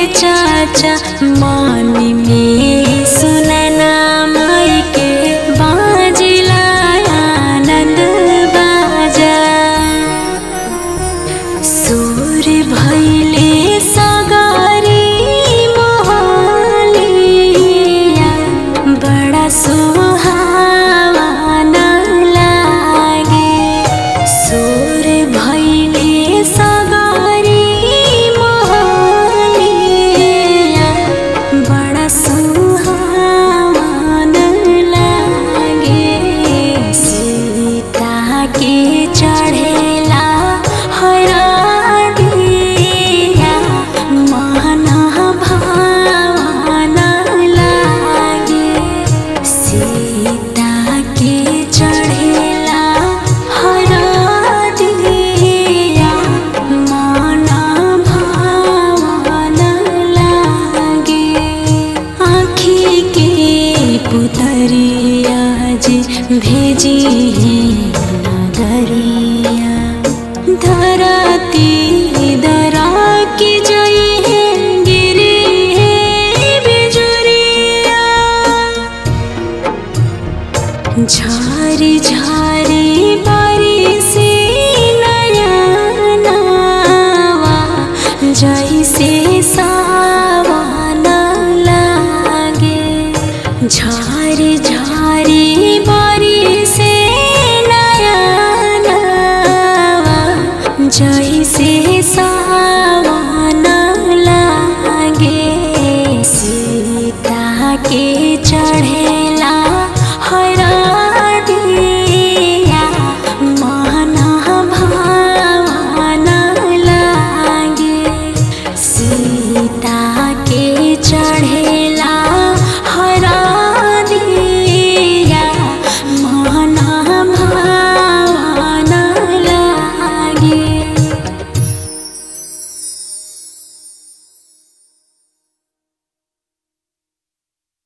चाचा मन में सुनना माई के बाजिला आनंद बाजा सुर भैले सगारी मोहलिया बड़ा सुहावना लागे सुर भैले सगारी मोहलिया बड़ा सुहावना लागे सीता के चढ़ेला हरा दिया मन भावना लागे सीता के चढ़ेला हरा दिया मन भावना लागे आँखी के पुतरिया जी भेजी है नगरिया धरती दरा की जई है गिरी है बिजुरिया झारी झारी बारी से नयनवा जैसे सावन लागे झारी झारी बारी से नयनवा जैसे सावन लागे सीता के चढ़ेला हरा दिया मन भावना लागे सीता के चढ़े